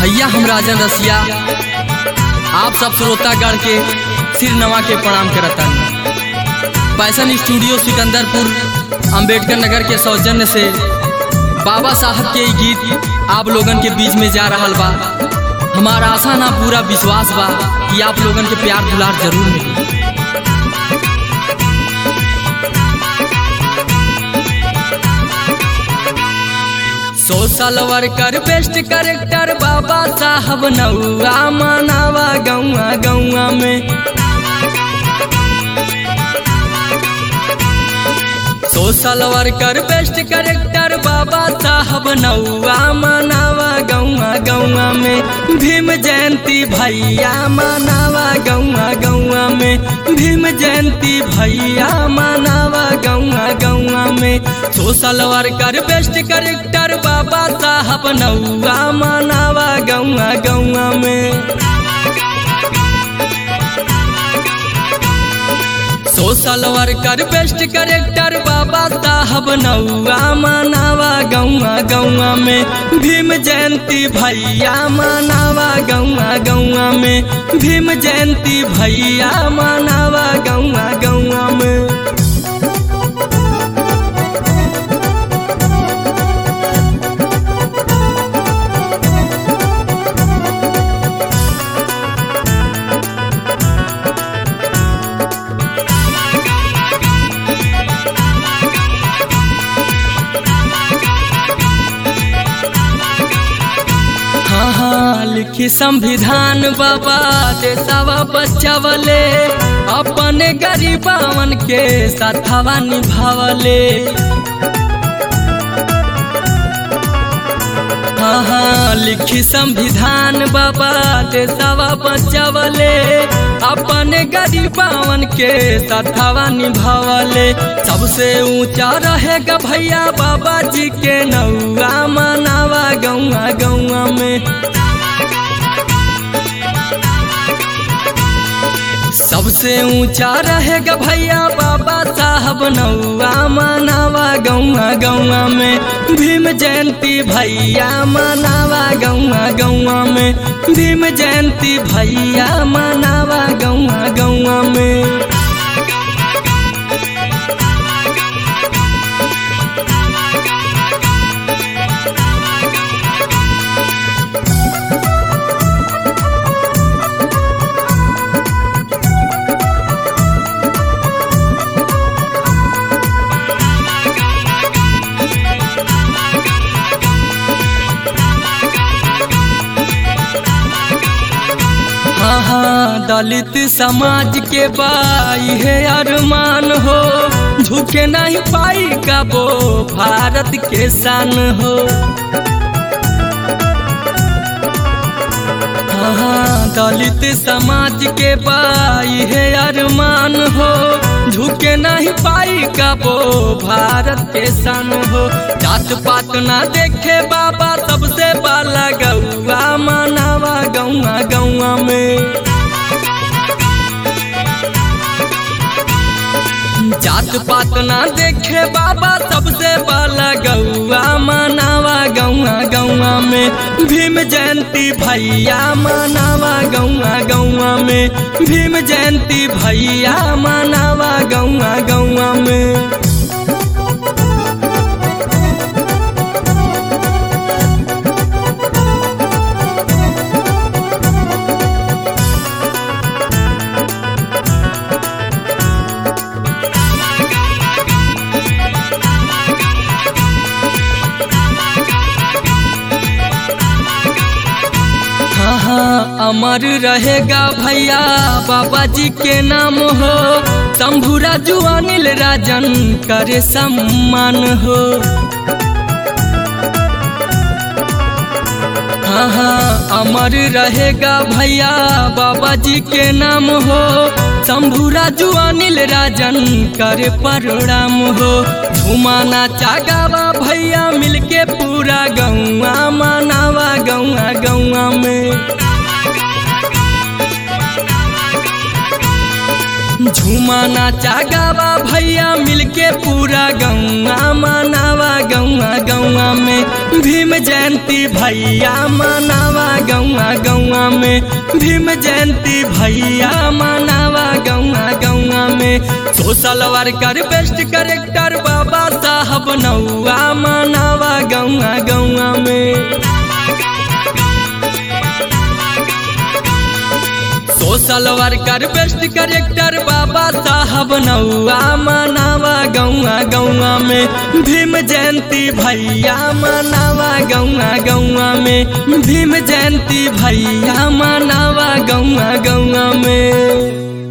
भैया हम राजन रसिया आप सब श्रोतागण के सिर नवा के प्रणाम करता पैसन स्टूडियो सिकंदरपुर अंबेडकर नगर के सौजन्य से बाबा साहब के ई गीत आप लोगन के बीच में जा रहा बा हमारा आशा ना पूरा विश्वास बा कि आप लोगन के प्यार दुलार जरूर मिली सोशल वर्कर बेस्ट करेक्टर बाबा साहब नौआ मनावा गौआ गौआ में सोशल वर्कर बेस्ट करेक्टर बाबा साहब नौआ मनावा गौआ गौआ में भीम जयंती भैया मनावा गौआ गौआ में भीम जयंती भैया मनावा गौआ गौआ में सोशल वर्कर बेस्ट करेक्टर बाबा साहब नौआ मनावा गौआ गौआ में सोशल वर्कर बेस्ट करेक्टर बाबा साहब नौआ मनावा गौआ गौआ में भीम जयंती भैया मनावा गौआ गौआ में भीम जयंती भैया मनावा गौआ गौआ में हाँ हाँ लिखी संविधान बाबा देशवा बचावले अपने गरीबावन के साथवा निभावले हाँ हाँ लिखी संविधान बाबा देशवा बचावले अपने गरीबावन के साथवा निभावले सबसे ऊंचा रहेगा भैया बाबा जी के नौआ मनावा गौआ गौआ में सबसे ऊंचा रहेगा भैया बाबा साहब नौआ मनावा गौआ गौआ में भीम जयंती भैया मनावा गौआ गौआ में भीम जयंती भैया मनावा गौआ गौआ में हाँ हाँ दलित समाज के बाई है अरमान हो झुके नहीं पाई का वो भारत के शान हो हाँ हाँ दलित समाज के बाई है अरमान हो झुके नहीं पाई का वो भारत के शान हो जात पात ना देखे बाबा सबसे बाला गौआ मनावा गौआ गौआ में जात पात ना देखे बाबा सबसे बाला गौआ मनावा गौआ गौआ में भीम जयंती भैया मनावा गौआ गौआ में भीम जयंती भैया मनावा गौआ गौआ में हाँ हाँ अमर रहेगा भैया बाबा जी के नाम हो शंभुरा जुआनिल राजन करे सम्मान हो हाँ हाँ अमर रहेगा भैया बाबा जी के नाम हो शंभुरा जुआनिल राजन करे प्रणाम हो झुमाना चागावा भैया मिलके पूरा गौआ मनावा गौआ गौआ में झुमाना चागावा भैया मिलके पूरा गौआ मनावा गौआ गौआ में भीम जयंती भैया मनावा गौआ गौआ में भीम जयंती भैया मनावा गौआ गौआ में सोशल वर्कर बेस्ट करेक्टर बाबा साहब नौआ मनावा गौआ गौआ में सोशल वर्कर बेस्ट करेक्टर बाबा साहब नौआ मनावा गौआ गौआ में भीम जयंती भैया मनावा गौआ गौआ में भीम जयंती भैया मनावा गौआ गौआ में